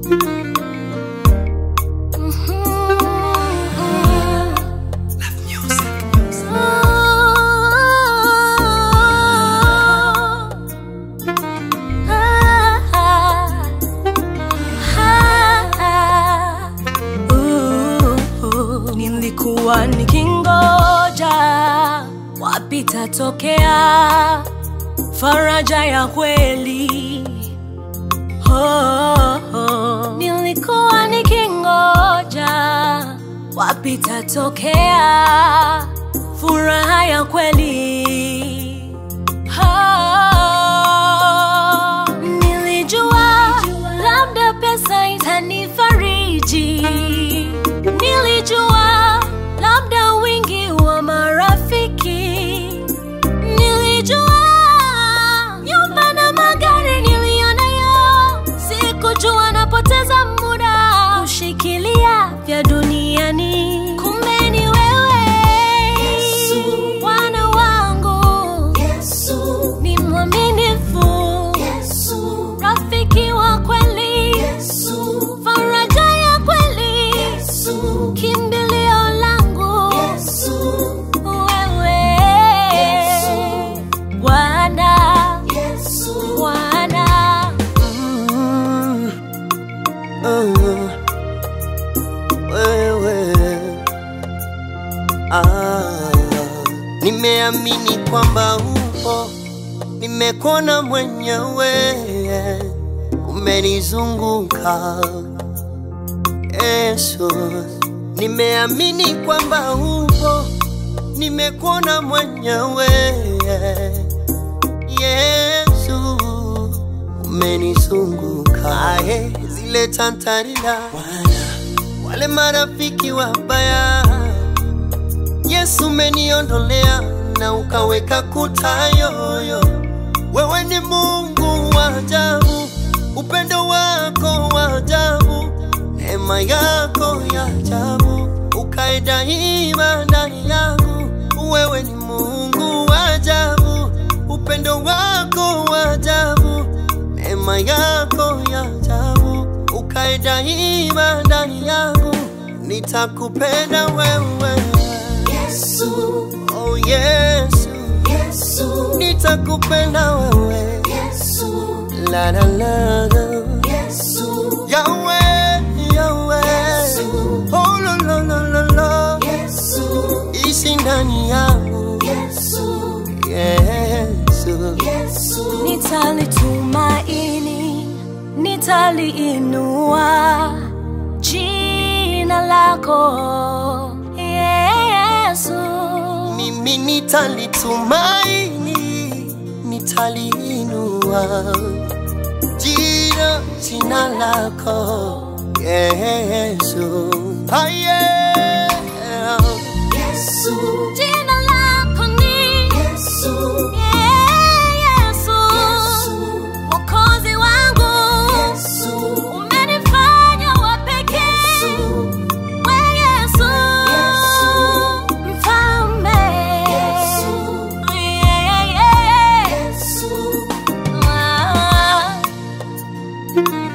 Nilikuwa nikingoja wapi tatokea faraja ya kweli oh, oh. Nilikuwa nikingoja wapi tatokea furaha ya kweli oh. Nilijua labda pesa itanifariji, nilijua labda wingi wa marafiki, nilijua nyumba na magari niliyonayo, sikujua napoteza muda kushikilia vya duniani. Kumbe ni wewe Yesu. Bwana wangu Yesu, ni mwaminifu, Yesu, rafiki wa kweli, Yesu, faraja ya kweli, Yesu, kimbilio langu Yesu, wewe Yesu. Bwana, Yesu. Bwana. Mm, uh, wewe ah, nimeamini kwamba upo, nimekuona mwenyewe, umenizunguka Yesu, nimeamini kwamba upo, nimekuona mwenyewe Yesu umenizunguka aye, zile tantarila wale marafiki wabaya, Yesu umeniondolea na ukaweka kuta yoyo. Wewe ni Mungu wa ajabu, upendo wako wa ajabu, neema yako ya ajabu, ukae daima ndani yangu. Wewe ni Mungu wa ajabu, upendo wako wa ajabu, neema yako ya ajabu, ukae daima ndani yangu. Nitakupenda wewe Yesu, oh Yesu, Yesu, nitakupenda wewe Yesu, la la la la. Yesu, Yahweh, Yahweh, oh la la la la la, Yesu, ishi ndani yangu Yesu, Yesu, Yesu. Nitalitumaini, nitaliinua jina lako Yesu. mimi nitalitumaini, nitaliinua jina jina lako Yesu, ah, yeah. Yesu, Jina lako ni Yesu, Yesu. Mwokozi wangu, Yesu, umenifanya wa pekee. We Yesu, mfalme. Yesu, Yeah, yeah, yeah. Yesu. Ah.